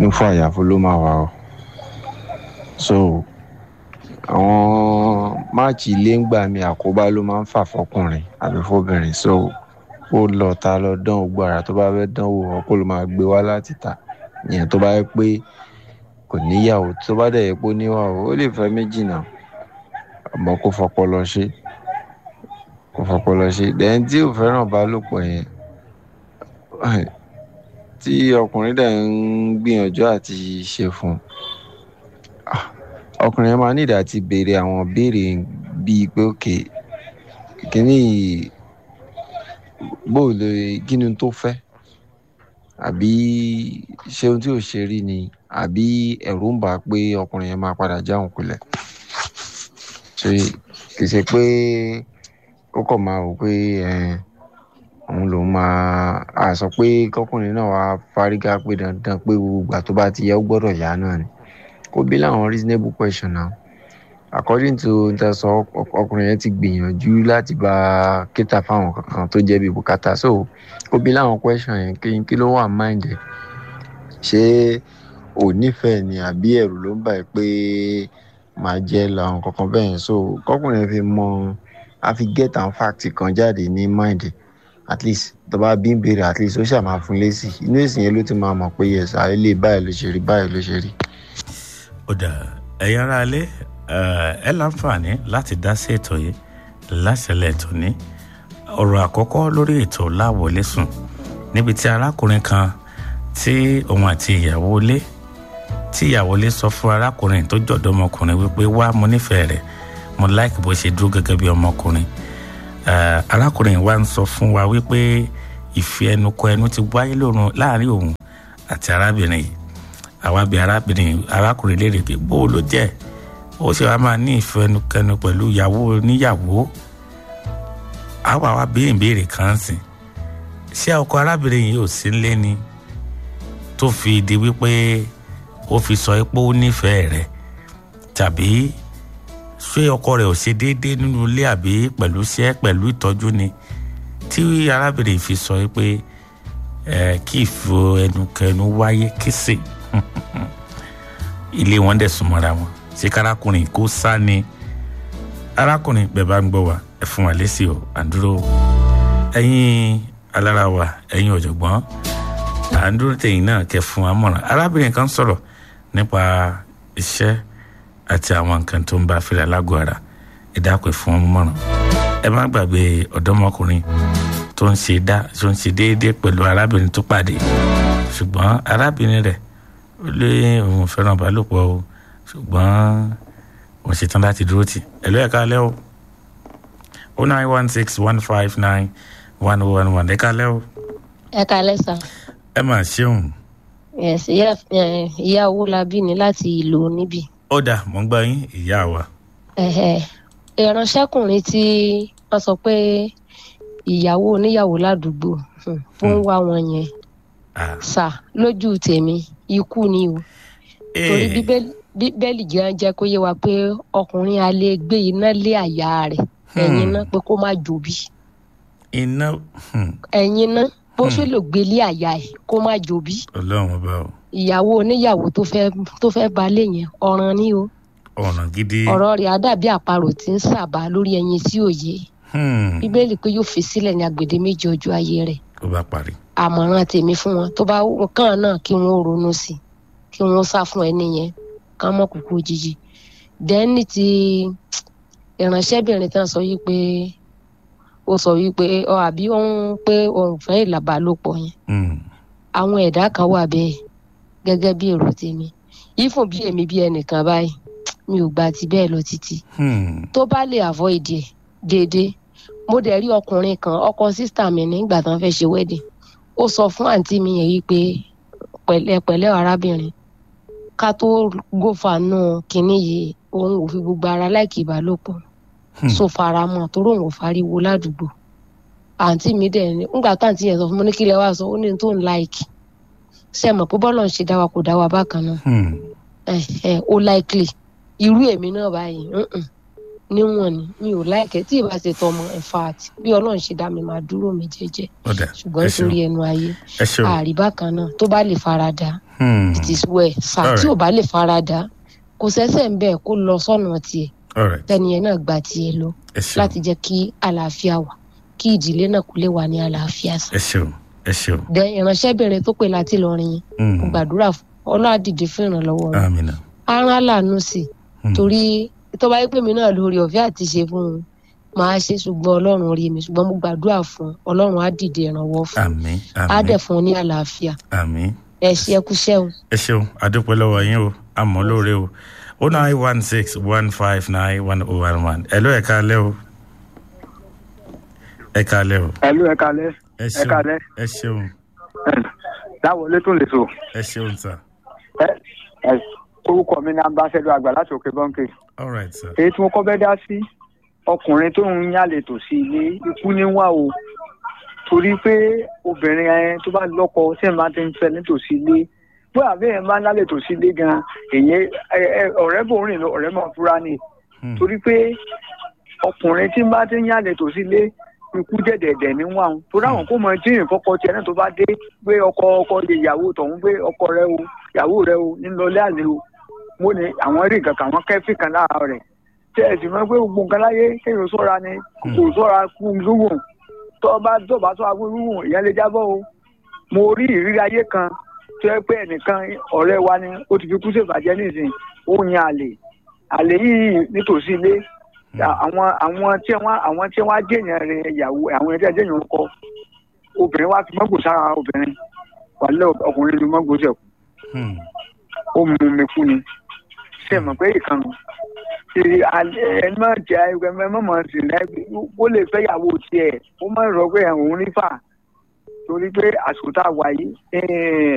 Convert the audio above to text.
inú fún àyàfó ló máa wà o so àwọn máàcì ilé ń gbà mí àkóbá ló máa ń fà fọkùnrin àbí fọbìnrin so ó lọ ta lọ dán ogbó ara tó bá fẹ́ dán wò ọkọ ló máa gbé wá láti ta ìyẹn tó bá yẹ pé kò níyàwó tó bá dẹ̀ yẹ pé ó níyàwó ó lè fẹ́ méjì náà àmọ́ kó fọpọlọ ṣe kó fọpọlọ ṣe dẹ́n tí ò fẹ́ràn ìbálòpọ̀ yẹn tí ọkùnrin dẹ̀ ń gbìyànjú àti ṣe fún un ọkùnrin yẹn máa nídìí àti béèrè àwọn béèrè bíi pé òkè kíní bó lè kí ni tó fẹ́ àbí ṣé ohun tí ò ṣe rí ni àbí ẹ̀rù ń bà á pé ọkùnrin yẹn máa padà jáwọn kulẹ̀ ṣe kì í ṣe pé ó kàn máa wò pé òun lòun máa a sọ pé kọkùnrin náà wàá fárígá pé dandan pé gbogbo ìgbà tó bá ti yẹ ó gbọ́dọ̀ yá náà ni kó bí láwọn reasonable question náà according to ntẹsọ ọkùnrin yẹn ti gbìyànjú láti bá kíta fáwọn kankan tó jẹ́ bí bùkátà so kó bí láwọn question yẹn kí kí ló wà mind ẹ̀ ṣé ò nífẹ̀ẹ́ ni àbí ẹ̀rù ló ń bà ẹ́ pé máa jẹ́ làwọn kankan bẹ́ẹ̀ yẹn so kọkùnrin yẹn fi mọ a fi get and fact kan jáde ní mind ẹ̀ at least tó bá bí ń béèrè at least ó ṣáà máa fún lésì inú èsì yẹn ló ti máa mọ̀ pé yẹsà ilé báyìí ló ṣe rí báyìí ló ṣe rí. ó dà ẹ̀yin ará ilé ẹ láǹfààní láti dá sí ètò yìí láṣẹlẹ̀ ètò ní ọ̀rọ̀ àkọ́kọ́ lórí ètò láwọlé sùn níbi tí arákùnrin kan tí òun àti ìyàwó ilé tí ìyàwó ilé sọ fún arákùnrin tó jọ̀dọ̀ ọmọkùnrin wípé wá mo nífẹ̀ẹ́ rẹ̀ mo láìkì bó ṣe dúró gẹ́gẹ́ bí ọmọkùnrin arákùnrin wa ń sọ fún wa wípé ìfẹ́ ẹnu kọ ẹnu ti wáyé lórun láàrin òun àti arábìnrin yìí àwa bí arábìnrin arákùnrin léèrè pé bó ló jẹ́ ó ṣe wá máa ní ìfẹ́ ẹnu kẹnu pẹ̀lú ìyàwó oníyàwó àwa wa béèrè béèrè kan sìn ṣé ọkọ arábìnrin yìí ò sí nílé ni tó fi di wípé ó fi sọ pé ó nífẹ̀ẹ́ rẹ̀ tàbí ṣé ọkọ rẹ̀ ò ṣe déédéé nínú ilé àbí pẹ̀lú iṣẹ́ pẹ̀lú ìtọ́jú ni tí arábìnrin fi sọ pé ẹ kí ìfọ ẹnukẹnu wáyé kìsì ilé wọn dẹ̀ súnmọ́ra wọn ṣé kárákùnrin kó sá ni arákùnrin bẹ́ẹ̀ bá ń gbọ́ wa ẹ fún wa lésì o àdúró ẹ̀yin alára wa ẹ̀yin ọ̀jọ̀gbọ́n à ń dúró tẹ̀yìn náà kẹ́ fún wa mọ̀ràn arábìnrin kan sọ̀rọ̀ nípa iṣẹ́ àti àwọn nǹkan tó ń bá fìlà lágọ̀ọ́ ara ẹ dákun fún wọn mọ̀ràn ẹ má gbàgbé ọ̀dọ́mọkùnrin tó ń ṣe dá tó ń ṣe déédéé pẹ̀lú arábìnrin tó pàdé ṣùgbọ́n arábìnrin rẹ̀ ó lé òun fẹ́ràn ìbálòpọ̀ o ṣùgbọ́n òun ṣetán láti dúró tì ẹ ló ẹ̀ka alẹ́ o o nine one six one five nine one one one ẹ̀ka alẹ́ o. ẹ kalẹ sá. ẹ mà ṣeun. yes ìyá ìyá owó la bí ni láti ìlú níbí. ó dà mọ́ ń gbọ́ yín ìyá wa. ìránṣẹ́kùnrin tí wọ́n sọ pé ìyàwó oníyàwó ládùúgbò fún wá wọn yẹn sà lójú tèmi ikú ni o torí bíbélì gan jẹ́ kó yé wa pé ọkùnrin a lè gbé iná lé àyà rẹ̀ ẹ̀yin náà pé kó má jòbí. iná. ẹ̀yin náà bó ṣe lè gbé lé àyà ẹ̀ kó má jòbí. ọlọ́run ọba o. ìyàwó oníyàwó tó fẹ́ tó fẹ́ balẹ̀ yẹn ọ̀ràn ni o. ọ̀ràn gidi. ọ̀rọ̀ rẹ̀ á dàbí àparò tí ń sàbà lórí ẹyin tí ò yé. bíbélì pé yóò fi sílẹ̀ ní agbèdé méjì ọjọ́ ayé rẹ̀. ó bá parí. àmọ̀ràn tèmi fún wọn tó bá kàn náà kí wọ́n ronú sí kí wọ́n sá fún ẹni yẹn ká mọ̀ kúkú òjijì. dẹ́ni ti ìránṣẹ́bìnrin tán sọ yìí pé ó sọ yìí pé ọ àbí òun pé òun fẹ́ ìlàbálòpọ̀ yẹn àwọn ẹ̀dá kan wà bẹ́ẹ̀ gẹ́gẹ́ bí èrò tèmi ìfún bí èmi bí ẹnìkan báyìí mi ò gba ti bẹ́ẹ̀ lọ títí tó bá lè avoid ẹ̀ déédéé mo dẹ̀ rí ọkùnrin kan ọkọ sísítà mi nígbà tán fẹ́ ṣe wedding ó sọ fún àǹtí mi yẹn yìí pé pẹ̀lẹ́ pẹ̀lẹ́ arábìnrin ká tó gófà náà kínní yìí òun ò fi gbogbo ara láìkì ìbálòpọ̀ so fara mọ́ torí òun ò fariwo ládùúgbò àǹtí mi dẹ̀ ní ńgbà tó àǹtí yẹn sọ fún mi ní kílẹ̀ wá sọ ó ní tó ń láìkì ṣe mọ̀ pé bọ́lọ̀ ń ṣe dá wa kò dá wa bákan náà ẹ ẹ ó láìkìlì irú èmi náà báyìí níwọ̀n ni mi ò láìkẹ́ tí ìbá ṣe tọmọ in fact bí ọlọ́run ṣe dá mi máa dúró mi jẹ́jẹ́ ọ̀dà ṣùgbọ́n ẹ ṣeun nítorí ẹnu ayé ẹ ṣeun àríbá kan náà tó bá lè farada Hmm, it is well sà Alright. tí ò bá lè farada kò sẹ́sẹ̀ ń bẹ̀ kó lọ sọ́nà tiẹ̀ alright tẹ́niyẹn náà gba tiẹ̀ lọ ẹ ṣeun láti jẹ́ kí àlàáfíà wà kí ìdílé náà kó lè wà ní àlàáfíà sà. ẹ ṣeun ẹ ṣeun dẹ ìránṣẹ́bìnrin tó pè láti lọrin yẹn Hmm, mo gbàdúrà fún ọlọ́àdìdì fún ìrànlọ́wọ́ rẹ̀ amina aràn àlànà sí Hmm. torí tó bá yẹ pé mi náà lórí ọ̀fẹ́ àti ṣe fún un máa ṣe ṣùgbọ́n ọlọ́run rí mi ṣùgbọ́n mo gbàdúrà fún un ọlọ́run á dìde ìrànwọ́ fún un àmín á àmín dẹ̀ fún un ní àlàáfíà àmín ẹ ṣe ẹkú ṣẹ́hùn. ẹ ṣeun adúpẹ́ lọ́wọ́ yín o àmọ́ lóore o o nine one six one five nine one oh one one ẹ ló ẹ káalẹ́ o ẹ káalẹ́ o ẹlú ẹ kalẹ ẹ ẹ ṣeun kalẹ ẹ ṣeun láwọlé tó lè so ẹ ṣeun sir ẹ ẹ orúkọ mi ní ambassadọ àgbà láti òkè bọńkì all right sir èyí tí mo kọ́ bẹ́ dá sí ọkùnrin tó ń yálè tò sí ilé ikú níwá o torí pé obìnrin ẹ tó bá lọ́kọ tí ẹ máa ti ń fẹ́ nítòsí ilé bó àbí ẹ máa ń yálè tò sí ilé gan èyí ọ̀rẹ́ bò ń rìn lọ ọ̀rẹ́ máa fura ni Hmm, torí pé ọkùnrin tí bá ti ń yálè tò sí ilé ikú dẹ̀dẹ̀dẹ̀ ní wà ń torí àwọn kó mọ jíìrìn kọ́kọ́ tiẹ̀ náà tó bá dé pé ọkọ ọkọ lè yàwó tọ̀hún pé ọkọ rẹ o yàwó rẹ o nílọlé àlè o mo ní àwọn rí nǹkan kan àwọn kẹ́fì kan lára rẹ̀ tẹ́ ẹ sì mọ̀ pé gbogbo nǹkan láyé kéèyàn sọ́ra ni kò sọ́ra kú lúwọ̀n tó bá tó bá sọ́ra kú lúwọ̀n ìyẹn lè jábọ́ o mo rí ìrírí ayé kan tó yẹ pé ẹnìkan ọ̀rẹ́ wa ni ó ti fi kú ṣèbàjẹ́ nísìn ó yan àlè àlè yìí nítòsí ilé àwọn àwọn tí wọn àwọn tí wọn jẹyàn rẹ ìyàwó àwọn ẹgbẹ jẹyàn kọ obìnrin wa fi mọgbò sára obìnrin wàlẹ ọkùnrin ni mọgbò tẹ kú hmm, ó mú mi kú ni ṣe mọ pé ìkànnì ṣe ẹni máa jẹ ẹgbẹ mọmọ sí lẹbi ó lè fẹ́ ìyàwó tiẹ̀ ó máa rọ pé òun rí fà torí pé àsìkò tá a wà yìí